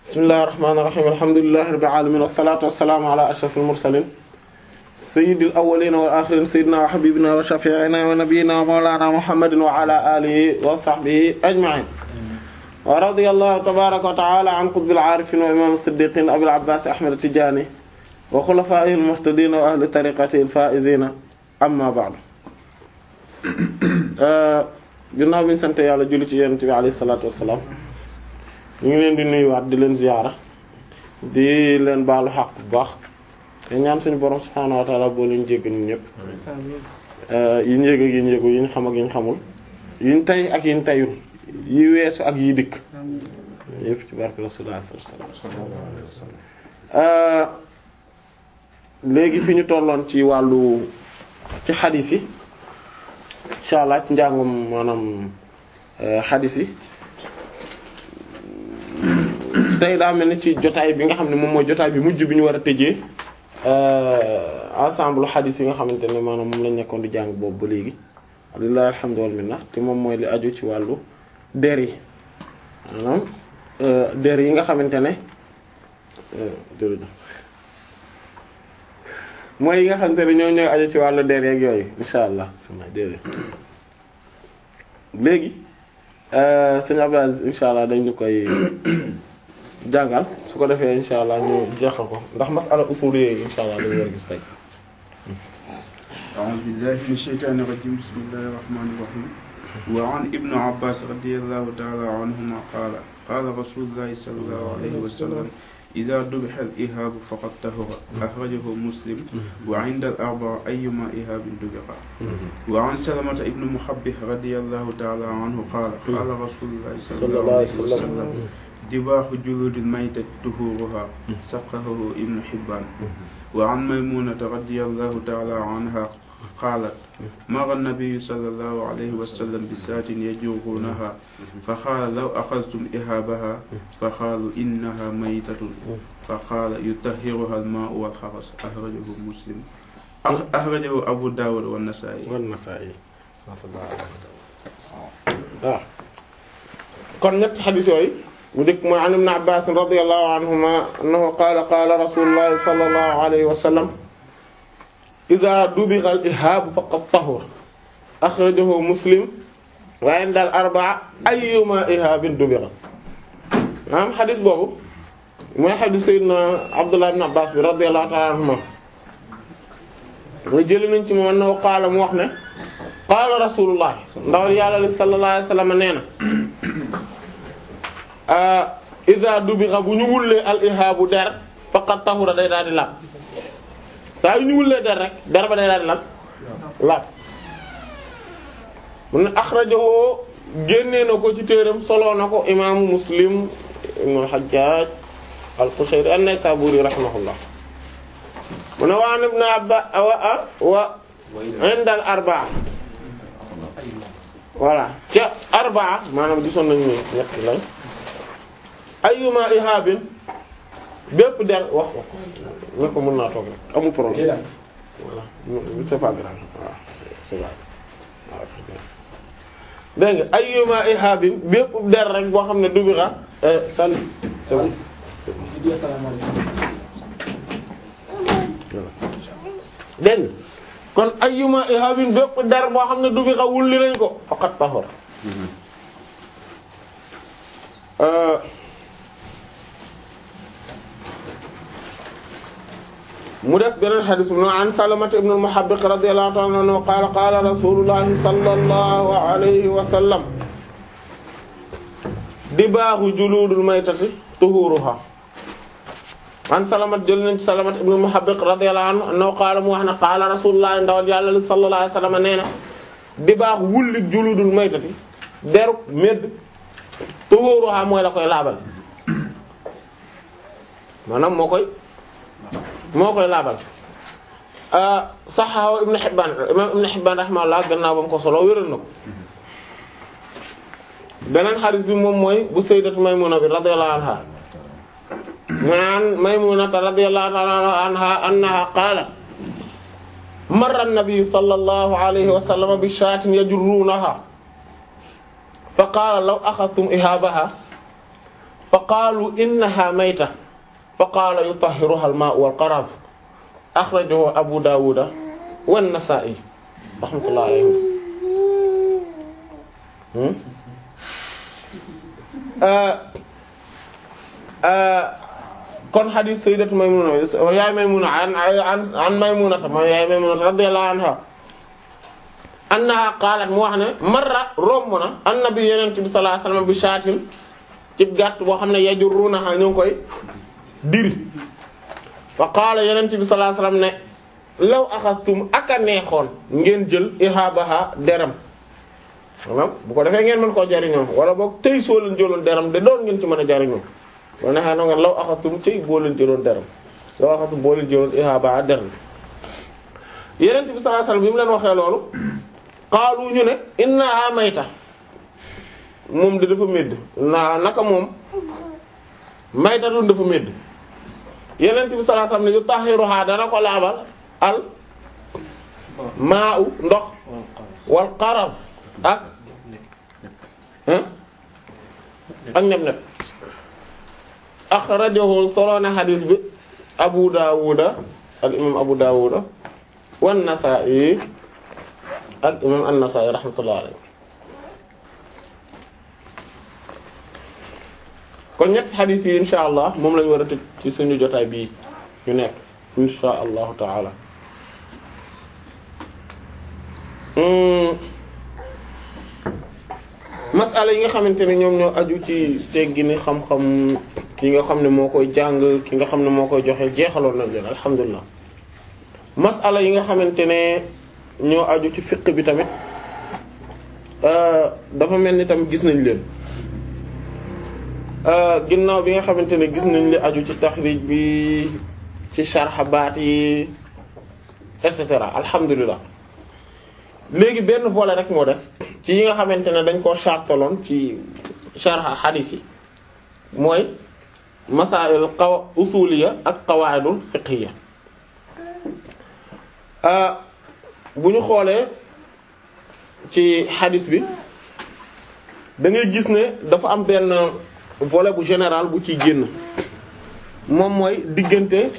bismillahir rahmanir rahim alhamdulillahi rabbil alamin wassalatu wassalamu ala ashrafil mursalin sayyidil awwalin wal akhirin sayyidina wa habibina wa shafi'ina wa nabiyyina wa mawlana muhammadin wa ala alihi wa sahbihi ajma'in wa radiyallahu tabaraka wa ta'ala an qutbil arifin wa imam as-siddiqin abil abbas ahmad at-tijani wa khulafa'ihil muhtadin wa ahli tariqatihil faizina amma ba'du ginnaaw bi ñu sant yàlla julli ci yonent bi alayhi salaatu wassalaam ñu ngi leen di nuyuwaat di leen ziyaara di leen baalu xaq bu baax te ñaan suñu borom subhaanahu wa ta'ala boo leen jégg ñun ñëpp yi ñu yëg ak yi ñu yëgu yi ñu xam ak yi ñu xamul yi ñu tey ak yi ñu teyul yi weesu ak yi dikk yëpp ci barke rasulullah sallallahu alayhi wasallam léegi fi ñu tolloon ci wàllu ci xadiis yi insha allah ci njàngum maanaam xadiis yi tey daa mel ni ci jotaay bi nga xam ne moom mooy jotaay bi mujj bi ñu war a tëjee ensemble xadiis yi nga xamante ne maanaam moom lañ nekkoon di jàng boobu ba léegi lillahi alhamdu wal minna te moom mooy li aju ci wàllu der yi maanaam der yi nga xamante ne jërëjëf mooy yi nga xamante ne ñoo ñooy aju ci wàllu der yeeg yooyu insha allah suna déedéet léegi sëñ Abdou Aziz insha allah dañ ñu koy jàngal su ko defee insha allah ñu jeexal ko ndax masala usul yooyu insha allah dañu war a gis tey a'uuzu billahi mina shaytaani rajiim bismillahir rahmaanir rahiim wa an ibnu Abbaas radiyallahu ta'ala anhuma qaala qaala rasuulullahi sallallahu alayhi wa sallam idaa dubiha al-ihaabu faqad tahura axrajahu muslim wa inda al-arba'a ayyumaa ihaabin dubiha wa an salamata ibnu muhabbih radiyallahu ta'ala anhu qaala qaala rasuulullahi sallallahu alayhi wa sallam dibaahu juluudil maytati tuhuuruhaa saqqahu ibnu hibbaan wa an maymuunata radiyallahu ta'ala anhaa qaalat mara nabiyyu sallallahu alayhi wa sallam bisaatin yajuruunahaa fa qaala law axadtum ihaabahaa fa qaaluu innahaa maytatun fa qaala yutahhiruhaa al-maa'u wal-xabas axrajahu muslim axrajahu abu daawud wa nasaa'i wa nasaa'i waaw kon ñetti xadiis yooyu bu dëkk mooy an ibn Abbaas radiyallahu anhuma annahu qaala qaala rasuulullahi sallallahu alayhi wa sallam idaa dubixa al-ihaabu faqad tahura axrajahu muslim wa inda al-arba'a ayyuma ihaabin dubixa maanaam xadis boobu mooy xadis sayyidina Abdullah ibn Abbas bi radiyallahu ta'ala anhuma mooy jëli nañ ci moom annahu qaala mu wax ne qaala rasulullah ndawal yàlla li sallallahu alayhi wa sallam nee na idaa dubixa bu ñu wullee al-ihaabu der faqad tahura day daal di laab saa yu ñu wullee der rek der ba day daal di lan laab mu ne axrajahu génnee na ko ci téeram soloo na ko imaamu muslim ibnu al-hajjaj al-qushayri an-naysaburi rahimahullah mu ne waan ibn abba wa wa inda al-arba'a voilà ca arba'a maanaam gisoon nañu ne ñett lañ ayyuma ihabin bépp der wax wax ne ko mën naa toog rek amul problème voilà c'est pas grave waaw c'est vrai dégg nga ayyuma ihabin bépp der rek boo xam ne dubira sali c'est bon dégg nga kon ayyuma ihabin bépp der boo xam ne dubira wulli nañ ko faqat tahor mu def beneen xadis bu an Salamata ibn al-Muhabbiq radiyallahu ta'ala anhu qaala qaala rasulullahi sallallahu alayhi wa sallam dibaahu juluudul maytati tuhuruha an Salamat jël nañ ci Salamata ibn al-Muhabbiq radiyallahu anhu annahu qaala mu wax ne qaala rasulullahi ndawal yàlla sallallahu alayhi wa sallam nee na dibaahu wulli juluudul maytati deru medd tuhuruha mooy la koy laabal maanaam moo koy moo koy laabal saxaawa ibn Hibbaan imaam ibn Hibbaan rahimahullah gannaaw ba mu ko solo wéral na ko beneen xadis bi moom mooy bu sayyidatu Maymuna bi radiyallahu anha man Maymunata radiyallahu anha annaha qaalat marra an-nabiyyu sallallahu alayhi wa sallam bi shaatin yajurruunaha fa qaala law axadtum ihaabaha fa qaalu innaha mayta fa qaala yutahhiruha al-maa'u wal-qaraz akhrajahu abu daawuda wan-nasaa'i rahmatullahi alayhim kon hadith sayyidatu Maymuna yaay Maymuna an an Maymuna ma yaay Maymuna radiyallahu anha annaha qaalat mu wax ne marra romb na annabi yonent bi sallallahu alayhi wasallam bi shaatin ci gàtt boo xam ne yajurrunaha ñu ngi koy diri fa qaala yonent bi sallallahu alayhi wasallam ne law axastum aka neexoon ngeen jël ihabaha deram maanaam bu ko defee ngeen mën koo jariñoo wala boog tey soo leen jëloon deram de doon ngeen ci mën a jariñoo wala neexee na nga law axastum tey boo leen jëloon deram law axastum boo leen jëloon ihabaha deram yonent bi sallallahu alayhi wasallam bi mu leen waxee loolu qaalu ñu ne innaha mayta moom de dafa médd naa naka moom mayta dun dafa médd yenent bi sallallahu alayhi wasallam ne yu tahiruha dana ko laabal al maa u ndox wal qaraf ak ak neb-neb akhrajahu soloona xadiis bi abu daawuda al imam abu daawuda wan nasaa'i ak imam an-Nasaa'i rahmatullahi alayhi kon ñetti xadiis yi insha allah moom lañu war a tëj ci suñu jotaay bii ñu nekk insha allahu taala masala yi nga xamante ne ñoom ñoo aju ci teggini xam-xam ki nga xam ne moo koy jàng ki nga xam ne moo koy joxe jeexaloon nañ leen alhamdulilah masala yi nga xamante ne ñoo aju ci fiqh bi tamit dafa mel ni tamit gis nañ leen ginnaaw bi nga xamante ne gis nañ li aju ci taxrij bi ci sharh baat yi et cetera alhamdulilah léegi benn volet rek moo des ci yi nga xamante ne dañ koo chartaloon ci sharh hadith yi mooy masail qaw usuliya ak qawaidul fiqhiyya bu ñu xoolee ci hadith bi da ngay gis ne dafa am benn volet bu général bu ciy génn moom mooy diggante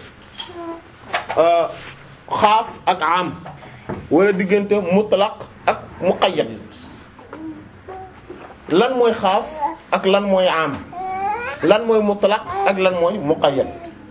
xaas ak am wala diggante mutlaq ak muqayyad lan mooy xaas ak lan mooy am lan mooy mutlaq ak lan mooy muqayyad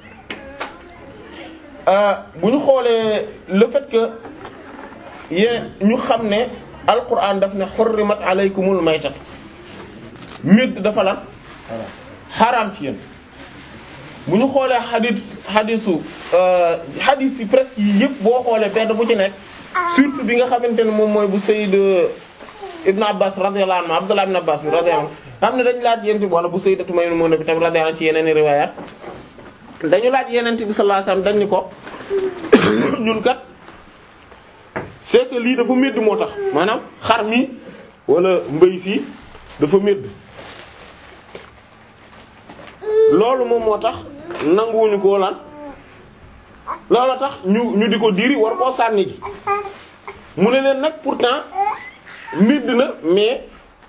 bu ñu xoolee le fait que yee ñu xam ne alquran daf ne xurrimat alaykumul maytatu médd dafa lan xaraam ci yéen bu ñu xoolee xadis xadisu xadis yi presque yi yëpp boo xoolee benn bu ci nekk surtout bi nga xamante ne moom mooy bu Sayyid Ibn Abbas radiyallahu anhu Abdullah ibn Abbas bi radiyallahu anhu xam ne dañu laaj yent bi wala bu Sayyidatu Maymuna bi tamit radiyallahu anha ci yeneen i riwaayaat dañu laaj yenent bi sallallahu alayhi wasallam dañ ni ko ñun kat c'est que lii dafa médd moo tax maanaam xar mi wala mbay si dafa médd loolu moom moo tax nanguwuñu koo lan loolu tax ñu ñu di ko diri war koo sànni ji mu ne leen nag pourtant médd na mais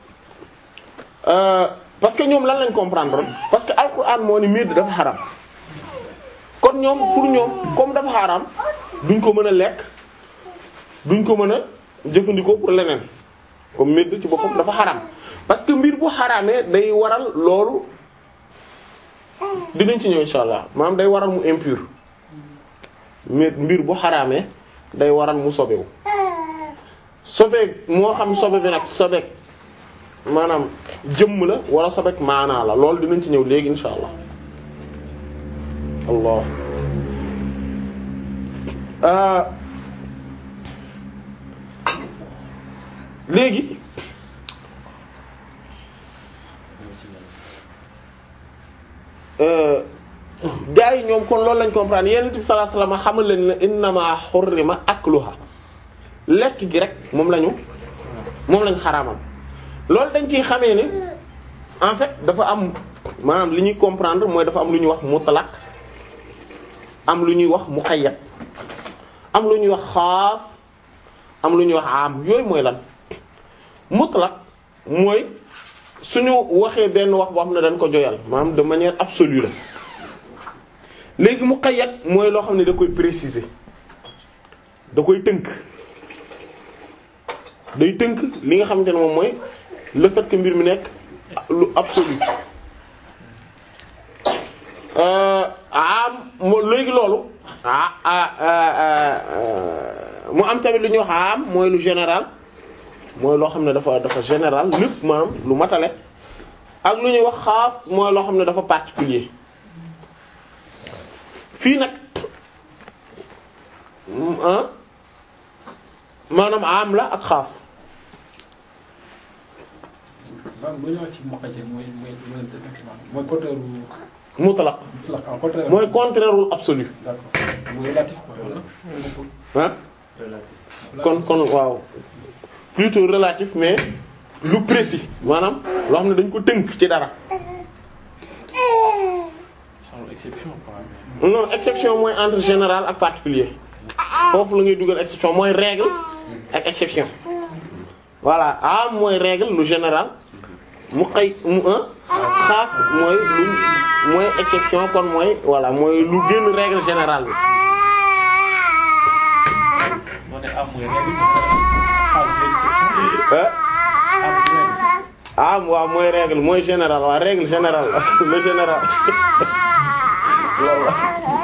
euh, parce que ñoom lan lañ comprendre parce que alxuraan moo ni médd dafa xaram kon ñoom pour ñoom comme dafa xaram duñ ko mën a lekk duñ ko mën a jëfandikoo pour leneen comme médd ci boppam dafa xaram parce que mbir bu xaramee day waral loolu dinañ ci ñëw insha allah maanaam day waral mu impur mais mbir bu xaraamee day waral mu sobewu sobeek moo xam sobe bi nag sobeek maanaam jëmm la wala sobeek maanaa la loolu dinañ ci ñëw léegi insha allah allah ah léegi gaa yi ñoom kon loolu lañ comprendre yonent bi sallallahu alayhi wasallam xamal leen ne innama hurrima akluha lekk gi rek moom lañu moom lañ xaraamal loolu dañ ciy xamee ne en fait dafa am maanaam li ñuy comprendre mooy dafa am lu ñuy wax mutlaq am lu ñuy wax muqayyad am lu ñuy wax xaas am lu ñuy wax am yooyu mooy lan mutlaq mooy suñu waxee benn wax boo xam ne dañ ko joyal maanaam de manière absolue la léegi muqayyad mooy loo xam ne da koy préciser da koy tënk day tënk li nga xamante ne moom mooy le fait que mbir mi nekk lu absolu am moo léegi loolu ah mu am tamit lu ñuy wax am mooy lu général mooy loo xam ne dafa dafa général lépp maanaam lu matale ak lu ñuy wax xaas mooy loo xam ne dafa particulier fii nag maanaam am la ak xaas waaw bu ñu wax ci muqayyad mooy mooy mooy exactement mooy contraire wu. mutlaq mutlaq en contraire. mooy contraire wu absolu d'accord mooy relatif quoi wala. ah kon kon waaw plutôt relatif mais lu précis maanaam loo xam ne dañ ko tënk ci dara sans exception quoi. non exception mooy entre général ak particulier foofu la ngay dugal exception mooy règle ak exception voilà am mooy règle lu général mu xëy mu un xaas mooy lu mooy exception kon mooy voilà mooy lu génn règle générale bi moo ne am mooy règle xaal mooy exception. ah am règle. ah waaw mooy règle mooy général waaw règle générale le général loolu la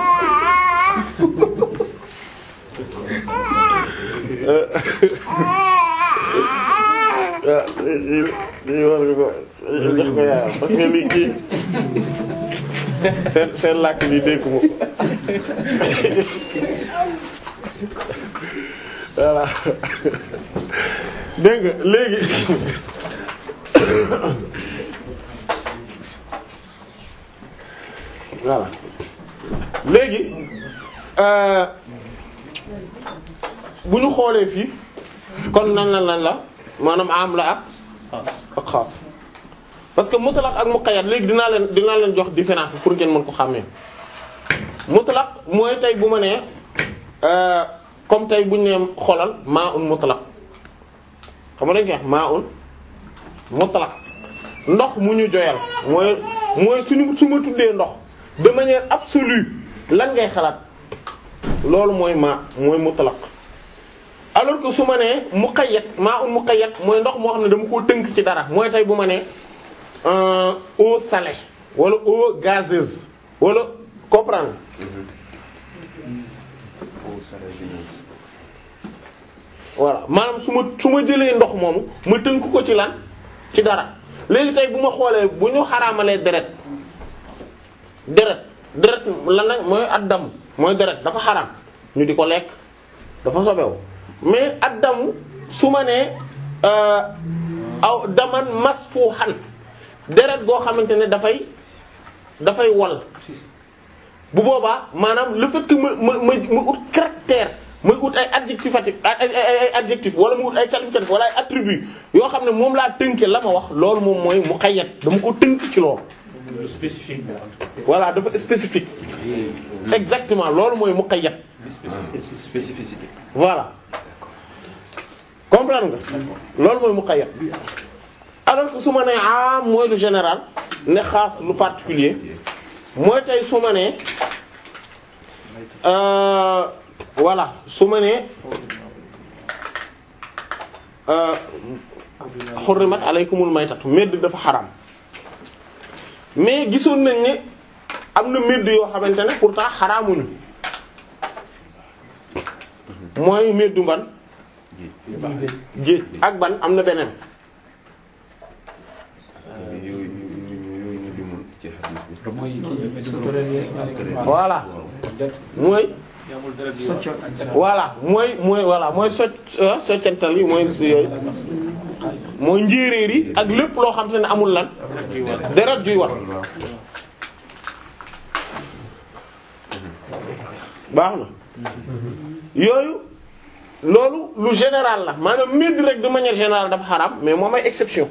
lii lii war nga ko jox ko yaayam parce que lii kii seen seen làkk bi dégg mu voilà dégg nga léegi voilà léegi euh bu ñu xoolee fii kon nan la lan la maanaam am la ak ak xaas parce que mutlaq ak muqayyad léegi dinaa leen dinaa leen jox différence bi pour ngeen mën ko xàmmee mutlaq mooy tey bu ma nee euh comme tey bu ñu nee xoolal maa un mutlaq xam nga dañu koy wax maa un mutlaq ndox mu ñu joyal mooy mooy suñu su ma tuddee ndox de manière absolue lan ngay xalaat loolu mooy maa mooy mutlaq alors que su ma nee muqayyad maa un muqayyad mooy ndox moo xam ne dama koo tënk ci dara mooy tey bu ma nee eau salée wala eau gazeuse wala comprendre voilà maanaam su ma su ma jëlee ndox moomu ma tënk ko ci lan ci dara léegi tey bu ma xoolee bu ñu xaraamalee deret deret deret lan la mooy addam mooy deret dafa xaraam ñu di ko lekk dafa sobewu mais addamu su ma nee aw daman masfuhan deret goo xamante ne dafay dafay wal bu boobaa maanaam le fait que ma ma ma ma ut caractère ma ut ay adjectif ay ay ay adjectif wala mu ut ay qualificatif wala ay attribut yoo xam ne moom laa tënkee la ma wax loolu moom mooy muqayyad dama ko tënk ci loolu. lu spécifique bi voilà dafa spécifique. exactement loolu mooy muqayyad. spécificité. voilà comprendre nga. loolu mooy muqayyad. alors que su ma nee am mooy lu général ne xaas lu particulier mooy tey su ma nee euh, voilà su ma nee xurrimat alaykumul maytatu medd dafa xaram mais gisoon nañ ne am na medd yoo xamante ne pourtant xaraamuñu mooy meddu ban géej ak ban am na beneen yooyu yooyu ñu limoon ci hadith bi. mooy kii voilà mooy voilà mooy mooy voilà mooy socc soccantal yi mooy yooyu mooy njéeréer yi ak lépp loo xam te ne amul lan deret juy wax baax na yooyu loolu lu général la maanaam mbir rek de manière générale dafa xaram mais moom ay exception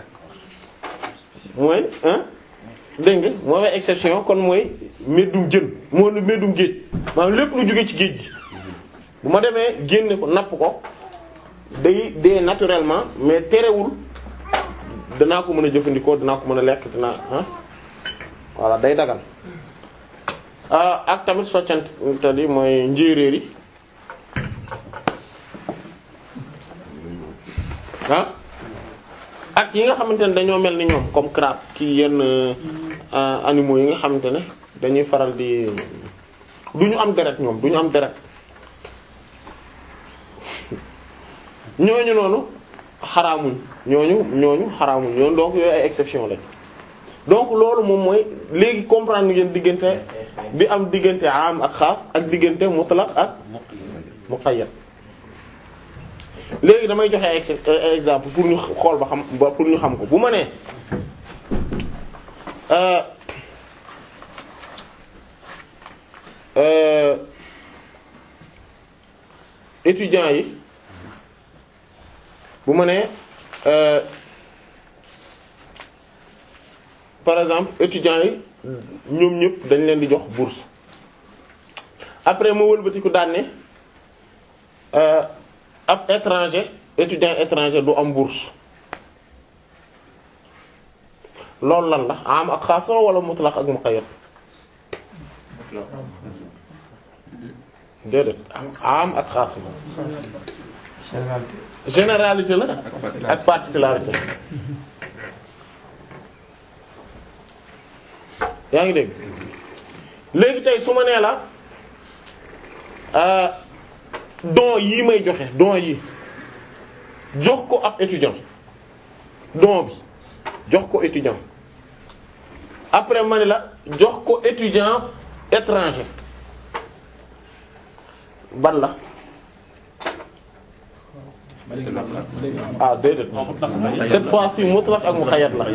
mooy ah dégg nga moom ay exception kon mooy meddum jën moo lu meddum géej maanaam lépp lu jóge ci géej gi bu ma demee génne ko napp ko day dee naturellement mais terewul danaa ko mën a jëfandikoo danaa ko mën a lekk dinaa ah voilà day dagal ah ak tamit soccante yi mooy njéeréer yi ah ak yi nga xamante ne dañoo mel ni ñoom comme crabe ki yenn euh, animaux yi nga xamante ne dañuy faral di du ñu am deret ñoom du ñu am deret ñooñu noonu xaraamuñ ñooñu ñooñu xaraamuñ ñooñu donc yooyu ay exception lañ donc loolu moom mooy léegi comprendre ngeen diggante bi am diggante am ak xaas ak diggante mutlaq ak muqayyad léegi damay joxe ex- euh, exemple pour ñu xool ba xam ba pour ñu xam ko bu ma nee euh, euh, étudiants yi bu ma nee euh, par exemple étudiants yi ñoom ñëpp dañ leen di jox bourse après ma wëlbatiku daan ne euh, ab étranger étudiant étranger du am bourse loolu lan la am ak xaas la wala mutlaq ak muqayyad déedéet am ak xaas la généralité la ak particularité yaa ngi dégg léegi tey su ma nee la euh, don yii may joxe don yi jox ko ab étudiant don bi jox ko étudiant après ma ne la jox ko étudiant étranger ban la ah déedéet cette fois-ci mutlaq ak muqayyad la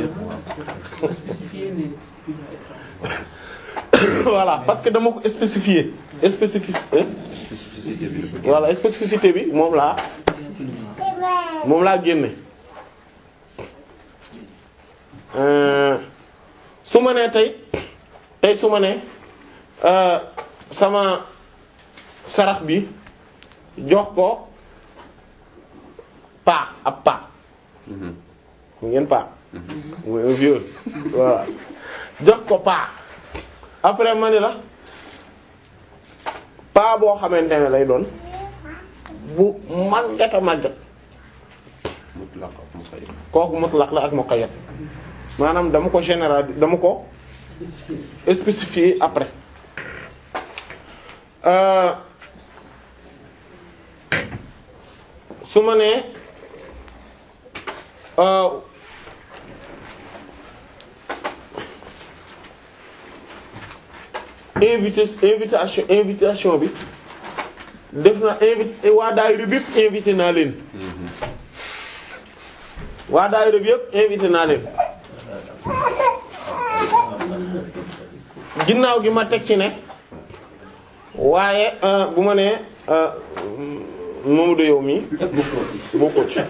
voilà parce que dama ko spécifier spécificité spécificité bi la ko voilà spécificité bi moom laa moom laa génne Euh, su ma nee tey tey su ma nee euh, sama sarax bi jox ko paa ab paa Mhm. mu ngeen paa mooy un vieux voilà jox ko paa après ma ni la paa boo xamante ne lay doon bu màggat a màggat mutlaq ak muqayyad kooku mutlaq la ak muqayyad maanaam dama ko général dama ko spécifier après euh, su ma nee euh, invité invitation invitation bi def na invité waa daayira bi yëpp invité naa leen waa daayira bi yëpp invité naa leen ginnaaw gi ma teg ci ne waaye euh, bu ma nee euh, Mamadou yow mi bokkoo ci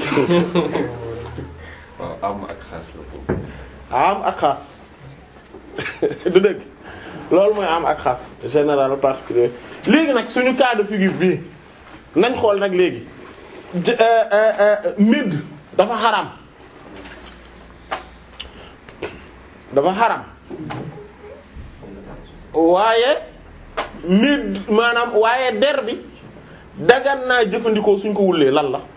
waaw am ak xaas la ko am ak xaas du dëgg loolu mooy am ak xaas général particulier léegi nag suñu cas de figure bii nañ xool nag léegi j- euh, euh, euh, mid dafa xaram dafa xaram waaye mid maanaam waaye der bi dagan naa jëfandikoo suñ ko wullee lan la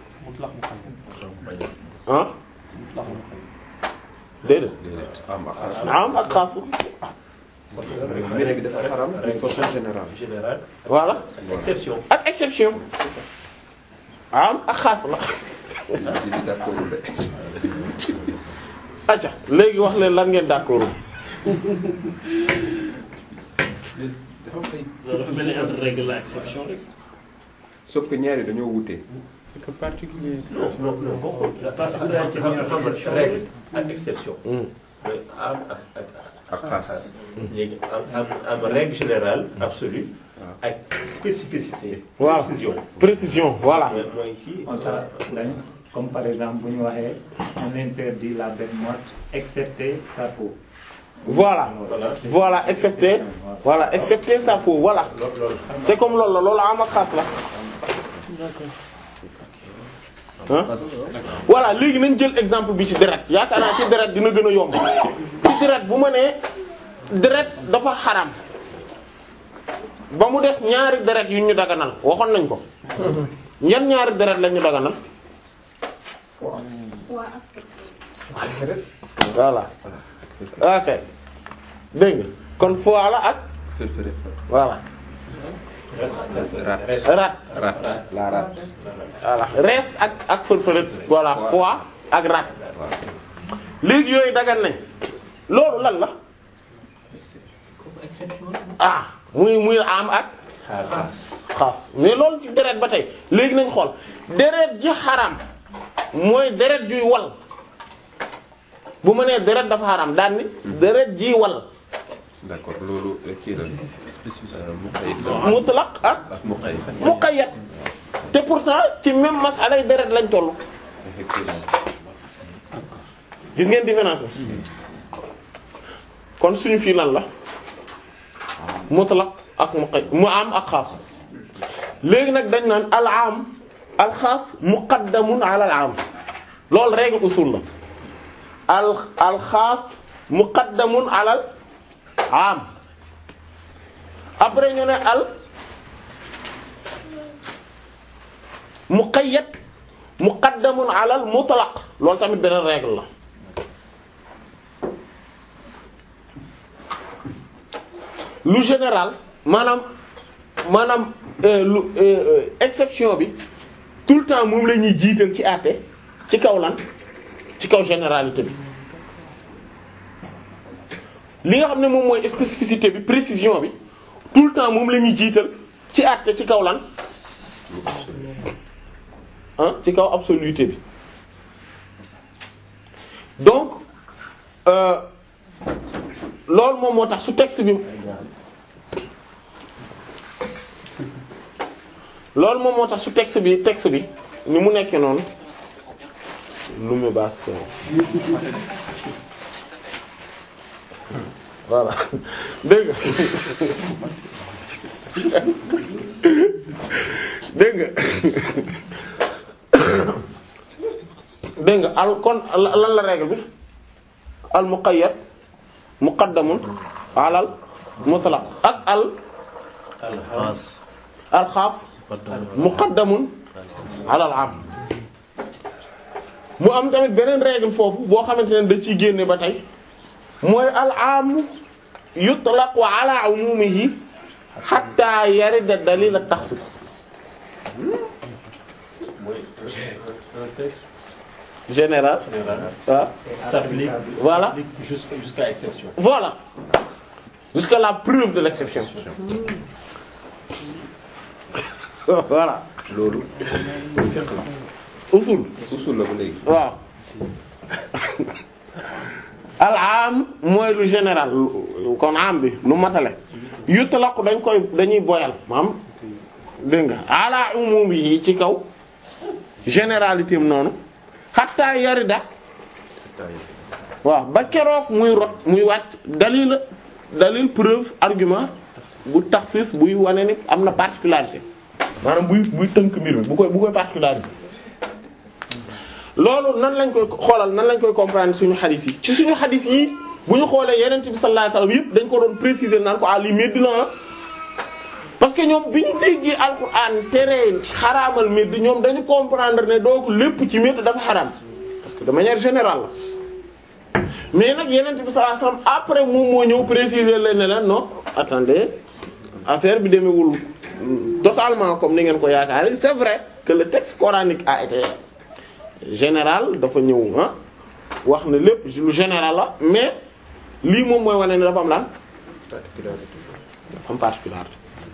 ah déedéet déedéet am ak xaas am ak xaas mais bi dafa xaram d'une façon générale général voilà exception ak exception am ak xaas la si bi d'accord de acca léegi wax leen lan ngeen d'accord loolu dafa mel ni entre règle la exception rek. sauf que ñaari dañoo wute C'est que particulier. non non non bokkul la particularité bi nga xam ne règle ak exception. Hmm. mooy am ak ak ak xaas léegi am am am règle générale absolue ak spécificité. voilà précision. précision voilà mooy mooy kii. on t'a dañ comme par exemple bu ñu waxee on interdit la bête morte excepté sa peau. voilà voilà excepté voilà excepté sa peau voilà c'est comme loolu la loolu am ak xaas la ah voilà léegi nañ jël exemple bi ci deret yaakaar naa ci deret dina gën a yomb ci deret bu ma nee deret dafa xaram ba mu des ñaari deret yu ñu daganal waxoon nañ ko yan ñaari deret lañ ñu daganal voilà ok dégg nga kon foie la ak fërfëre voilà rat rat rat la rat voilà rees ak ak fërfëret voilà foie ak rat léegi yooyu dagan nañ loolu lan la ah muy muy am ak xaas mais loolu ci deret ba tey léegi nañ xool deret ji xaram mooy deret juy wal bu ma nee deret dafa xaram daan ni deret ji wal d'accord loolu kii la spécifique muqayyad la mutlaq ak ak muqayyad muqayyad te pourtant ci même masala yi deret lañ toll effectivement gis ngeen différence bi kon suñu fii lan la mutlaq ak muqayyad mu am ak xaas léegi nag dañ naan al am al xaas muqaddamun ala al am loolu règle usul la al al xaas muqaddamun ala al am après ñu ne al muqayyad muqaddamun ala al mutlaq loolu tamit beneen règle la lu général maanaam maanaam euh, lu euh, euh, exception bi tout le temps moom la ñuy jiital ci àtte ci kaw lan ci kaw généralité bi li nga xam ne moom mooy spécificité bi précision bi tout le temps moom la ñuy jiital ci àtte ci kaw lan ah ci kaw absoluité bi donc euh, loolu moom moo tax su texte bi loolu moom moo tax su texte bi texte bi ni mu nekkee noonu lu mu baas voilà dégg nga dégg nga dégg nga al kon lan la règle bi al muqayyad muqaddamun alal mutlaq ak al alxaas al xaas muqaddamun alal am mu am tamit beneen règle foofu boo xamante ne da ciy génne ba tey mooy al am yutlaqu ala umumihi hatta yarida dalil at taxsis mooy un texte général général ah s'applique Voilà. s'applique jusqu'à jusqu'à exception. voilà jusqu'à la preuve de l'exception voilà loolu fiqh la usul usul la ba léegi waaw al am mooy lu général lu- kon am bi lu matale yutlaq dañ koy dañuy boyal maam dégg nga ala umumi yi ci kaw généralité am noonu hatta yarida waaw ba keroog muy rot muy wàcc dalil dalil preuve argument bu taxsis buy wane ni am na particularité maanaam buy buy tënk mbir mi bu koy bu koy particularité loolu nan lañ koy xoolal nan lañ koy comprendre suñu xadis yi ci suñu xadis yi bu ñu xoolee yeneen bi sallallahu alayhi wasallam yëpp dañ ko doon préciser naan ko ah lii medd la ah parce que ñoom bi ñu déggee alxuraan tere xaraamal medd ñoom dañu comprendre ne donc lépp ci medd dafa xaraam parce que de manière générale la mais nag yeneen bi sallallahu alayhi wasallam après moom moo ñëw préciser leen ne leen non attendez affaire bi demewul totalement comme ni ngeen ko yaakaare c'est vrai que le texte coranique a été général dafa ñëw ah wax ne lépp lu général la mais lii moom mooy wane ne dafa am lan dafa am particularité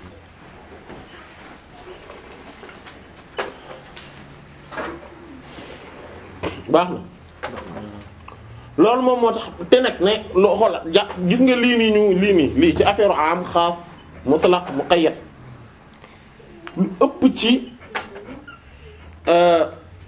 baax na loolu moom moo tax te nag ne loo xoola ja gis nga lii nii ñu lii nii lii ci affaire am xaas mutlaq muqayyad lu ëpp ci euh,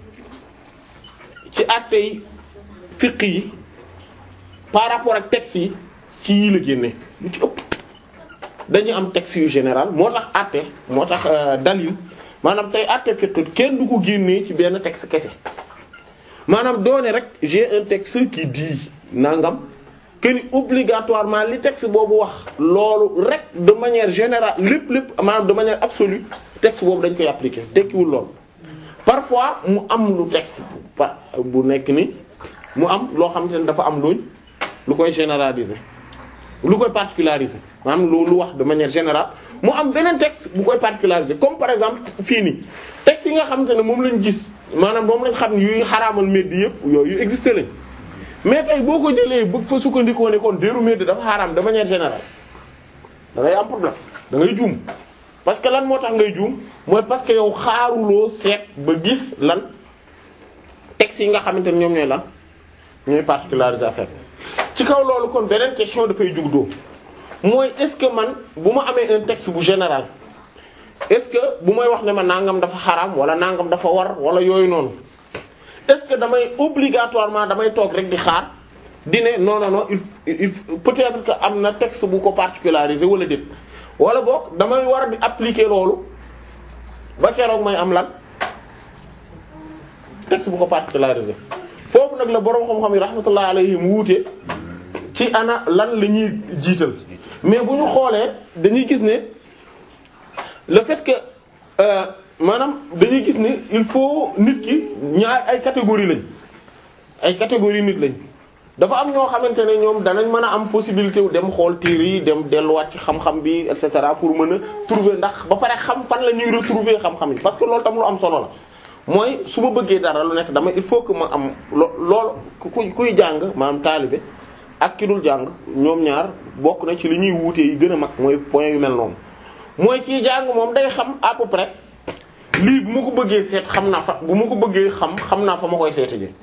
ci àtte yi fiq yi par rapport ak texte yi ci yii la génne lu ci ëpp dañu am texte yu général moo tax àtte moo tax euh, dalil maanaam tey àtte fiqh kenn du ko génnee ci benn texte kese maanaam doone rek j'ai un texte qui dit nangam que ni obligatoirement li texte boobu wax loolu rek de manière générale lépp lépp maanaam de manière absolue texte boobu dañ koy appliquer tekkiwul loolu parfois mu am lu texte pa bu nekk ni mu am loo xamante ne dafa am luñ lu koy généraliser lu koy particulariser maanaam lu lu wax de manière générale mu am beneen texte bu koy particulariser comme par exemple fii nii texte yi nga xamante ne moom lañ gis maanaam moom lañ xam ne yuy xaraamal meddi yëpp yooyu existé lañ mais tey boo ko jëlee bëgg fa sukkandikoo ne kon déeru meddi dafa xaraam de manière générale da ngay am problème da ngay juum parce que lan moo tax ngay juum mooy parce que yow xaaruloo seet ba gis lan texte yi nga xamante ne ñoom ñooy lan ñooy particulariser affaire ci kaw loolu kon beneen question dafay jug doo mooy est-ce que man bu ma amee un texte bu général est-ce que bu may wax ne ma nangam dafa xaraam wala nangam dafa war wala yooyu noonu est-ce que damay obligatoirement damay toog rek di xaar di ne non non non il il peut-être que am na texte bu ko particulariser wala déet wala boog damay war a di appliquer loolu ba keroog may am lan texte bu ko particulariser foofu nag la boroom xam-xam yi rahmatullah alayhim wuute ci ana lan la ñuy jiital mais bu ñu xoolee dañuy gis ne le fait que euh, maanaam dañuy gis ne il faut nit ki ñaar ay catégorie lañ ay catégorie nit lañ dafa am ñoo xamante ne ñoom danañ mën a am possibilité wu dem xool téere yi dem delluwaat ci xam-xam bi et cetera pour mën a trouver ndax ba pare xam fan la ñuy retrouver xam-xam yi parce que loolu tam lu am solo la mooy su ma bëggee dara lu nekk dama il faut que ma am lo lool ku kuy jàng maanaam taalibe ak ki dul jàng ñoom ñaar bokk na ci li ñuy wuute yi gën a mag mooy point yu mel noonu mooy kii jàng moom day xam à peu près lii bu ma ko bëggee seet xam naa fa bu ma ko bëggee xam xam naa fa ma koy seete ji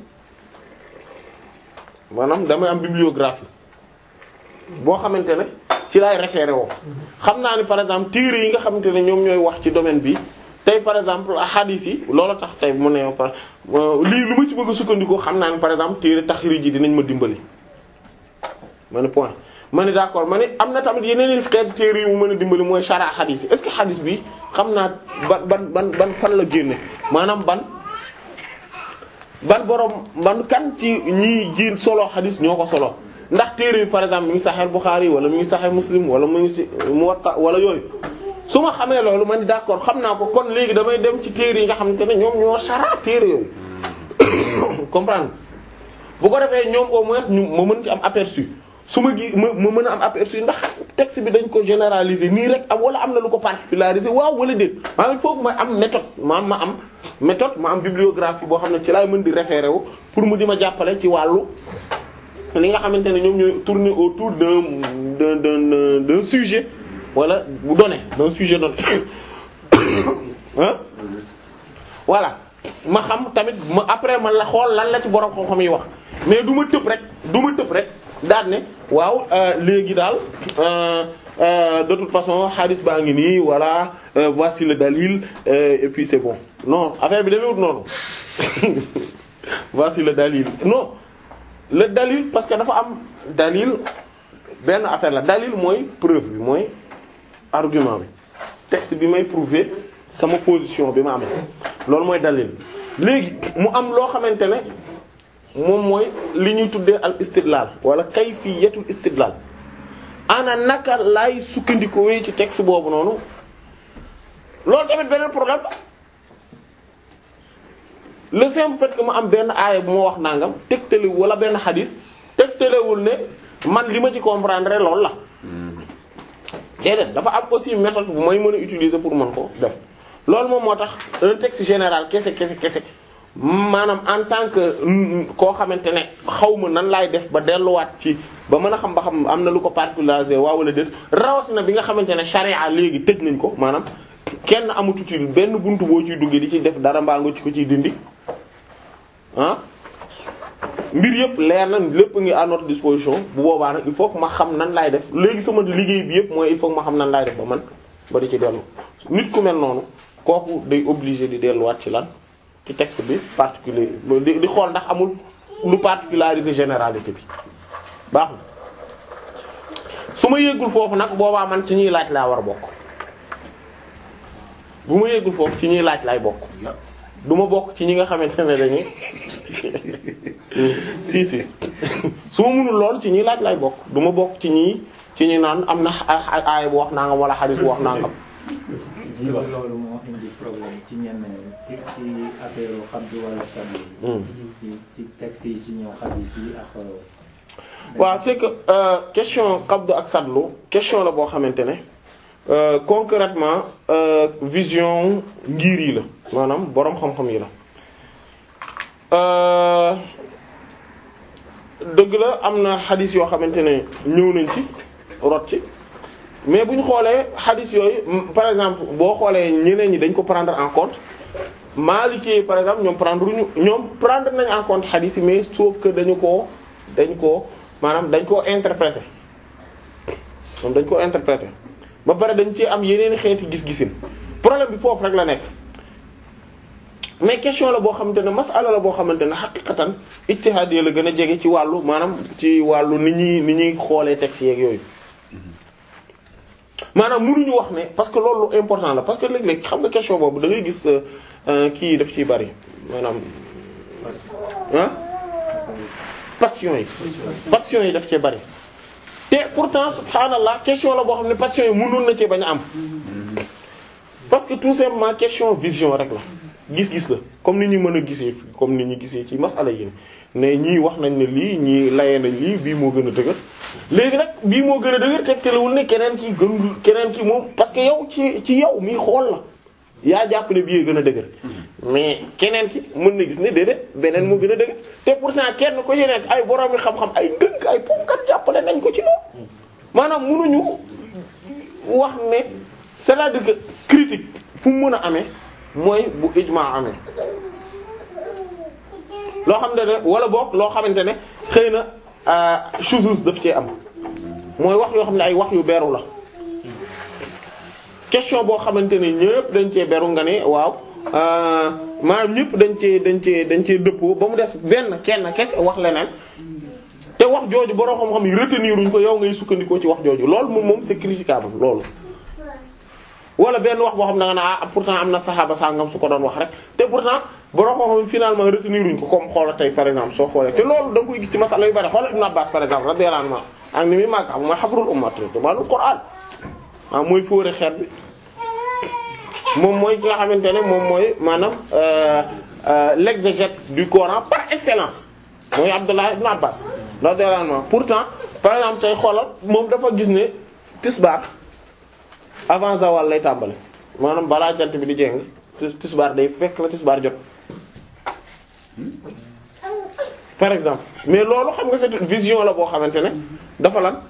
maanaam damay am bibliographie boo xamante ne ci laay référé woo xam naa ni par exemple téere yi nga xamante ne ñoom ñooy wax ci domaine bi tey par exemple hadith yi loola tax tey mu ne par lii lu ma ci bëgg a sukkandiku xam naa ni par exemple téere taxrij yi dinañ ma dimbali ma ne point ma ne d'accord ma ne am na tamit yeneen i xeetu téere yu mu mën a dimbali mooy shara hadith yi est-ce que hadith bi xam naa ban ban ban ban fan la génne maanaam ban ban borom ban kan ci ñiy jiin solo hadith ñoo ko solo ndax téere bi par exemple mi ngi Sahih Bukhari wala mi ngi Sahih Muslim wala mu ngi ci Muwatta wala yooyu su ma xamee loolu man d'accord xam naa ko kon léegi damay dem ci téere yi nga xamante ne ñoom ñoo shara téere yooyu comprendre bu ko defee ñoom au moins ñu ma mën ci am aperçu su ma gi ma ma mën a am aperçu ndax texte bi dañ ko généraliser nii rek am wala am na lu ko particulariser waaw wala déet maanaam il faut que ma am méthode ma ma am méthode ma am bibliographie boo xam ne ci laay mën di référer wu pour mu di ma jàppale ci wàllu li nga xamante ne ñoom ñooy tourner autour d'un d'un d'un d'un sujet wala bu donné d'un sujet donné ah voilà ma xam tamit ma après man la xool lan la ci borom xam-xam yi wax mais du ma tëb rek du ma tëb rek daal ne waaw léegi daal de toute façon hadith baa ngi nii voilà voici le dalil et puis c'est bon non affaire bi demewut noonu voici le dalil non le dalil parce que dafa am dalil benn affaire la dalil mooy preuve bi mooy argument bi texte bi may prouver sama position bi ma am loolu mooy dalil léegi mu am loo xamante ne moom mooy li ñuy tuddee al istidlal wala kayfiyatul istidlal ana naka laay sukkandikoo wee ci texte boobu noonu loolu tamit beneen problème le simple fait que ma am benn aaya bu ma wax nangam tegtale wala benn xadis tegtalewul ne man li ma ci comprendre loolu la déedéet dafa am aussi méthode bu may mën a utiliser pour mën ko def loolu moom moo tax un texte général kese kese kese maanaam en tant que koo xamante ne xaw ma nan laay def ba delluwaat ci ba mën a xam ba xam am na lu ko particularisé waaw wala déet rawatina bi nga xamante ne charia léegi tëj nañ ko maanaam kenn amatu ci benn buntu boo ciy duggee di ci def dara mbaa nga ci ko ciy dindi ah mbir yëpp leer na lépp ngi à notre disposition bu boobaa nag il faut que ma xam nan laay def léegi sama liggéey bi yëpp mooy il faut que ma xam nan laay def ba man ba di ci dellu nit ku mel noonu kooku day obligé di delluwaat ci lan ci texte bi particulier di di xool ndax amul lu particulariser généralité bi baax na su ma yëggul foofu nag boobaa man ci ñuy laaj laa war a bokk bu ma yeggul foofu ci ñuy laaj lay bokk du ma bokk ci ñi nga xamante ne dañuy si si su ma mënul lool ci ñuy laaj lay bokk du ma bokk ci ñi ci ñi naan am na aaya bu wax nangam wala xadis bu wax nangam si loolu moo indi problème ci ñenn ñi ci ci affaire xabdu wala sabbi ci ci texte yi ci ñëw xadis yi ak waaw c'est que euh, question qabdu ak sadlu question la boo xamante ne euh, concrètement euh, vision ngir yi la maanaam boroom xam-xam yi la dëgg la am na xadis yoo xamante ne ñëw nañ ci rot ci mais bu ñu xoolee xadis yooyu par exemple boo xoolee ñeneen ñi dañ ko prendre en compte Maliki par exemple ñoom prendre ñu ñoom prendre nañ en compte xadis yi mais sauf que dañu koo dañ koo maanaam dañ koo interpréter moom dañ koo interpréter ba pare dañ ci am yeneen xeeti gis-gisin problème bi foofu rek la nekk mais question la boo xamante ne masala la boo xamante ne xaqiqatan ijtihaad la gën a jege ci wàllu maanaam ci wàllu ni ñuy ni ñuy xoolee texte yeeg yooyu maanaam mënuñu wax ne parce que loolu important la parce que léeg-léeg xam nga question boobu da ngay gis kii daf ciy bari maanaam ah passion yi passion yi daf cee bari te pourtant subhaanallah question la boo xam ne passion yi mënoon na cee bañ a am parce que tout simplement question vision rek la gis-gis la comme ni ñu mën a gisee comme ni ñu gisee ci masala yi ne ñii wax nañ ne lii ñii layee nañ lii bii moo gën a dëgër léegi nag bii moo gën a dëgër tegtalewul ne keneen ki gën keneen ki moom parce que yow ci ci yow mii xool la yaa jàpp ne bii gën a dëgër mais keneen ki mën na gis ne déedéet beneen moo gën a dëgër te pourtant kenn ko ci nekk ay borom yi xam-xam ay dëgg ay pomkat jàppale nañ ko ci loolu maanaam mënuñu wax ne c'est-à-dire que critique fu mu mën a amee mooy bu ijmaa amee loo xam ne wala boog loo xamante ne xëy na shuzuz daf cee am mooy wax yoo xam ne ay wax yu beru la question boo xamante ne ñëpp dañ cee beru nga ne waaw maanaam ñëpp dañ cee dañ cee dañ cee dëppoo ba mu des benn kenn kese wax leneen te wax jooju borom xam-xam yi retenir uñ ko yow ngay sukkandikoo ci wax jooju loolu moom moom c'est critiquable loolu. wala benn wax boo xam ne da nga ne ah pourtant am na saxaaba sangam su ko doon wax rek te pourtant borom xam-xam finalement retenir uñ ko comme xoola tey par exemple soo xoolee te loolu da nga koy gis ci masala yu bari xoola Ibn Abbas par exemple radiyallahu anhu ak ni muy màgg xam mooy habrul umma maanaam Qur'an ah mooy fóore xeet bi moom mooy ki nga xamante ne moom mooy maanaam l'exégète du Coran par excellence mooy Abdullah ibn Abbas radiyallahu anhu pourtant par exemple tey xoolal moom dafa gis ne tisbaar avant zawal lay tàmbali maanaam balaa jant bi di jéng tisbaar day fekk la tisbaar jot par exemple mais loolu xam nga c'est une vision la boo xamante ne dafa lan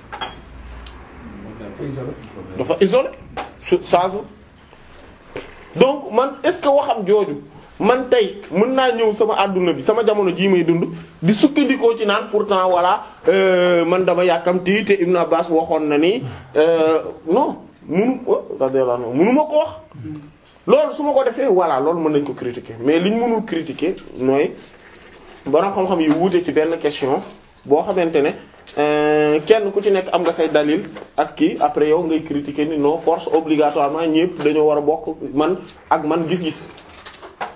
dafa isolé saasu donc man est-ce que waxam jooju man tey mën naa ñëw sama àdduna bi sama jamono jii may dund di sukkandikoo ci naan pourtant voilà man dama yàkkamti te Ibn Abbas waxoon na ni non munu radiyallahu munu ma ko wax loolu su ma ko defee voilà loolu mën nañ ko critiquer mais liñ mënul critiquer mooy borom xam-xam yi wuute ci benn question boo xamante ne kenn ku ci nekk am nga say dalil ak kii après yow ngay critiquer ni non force obligatoirement ñépp dañoo war a bokk man ak man gis-gis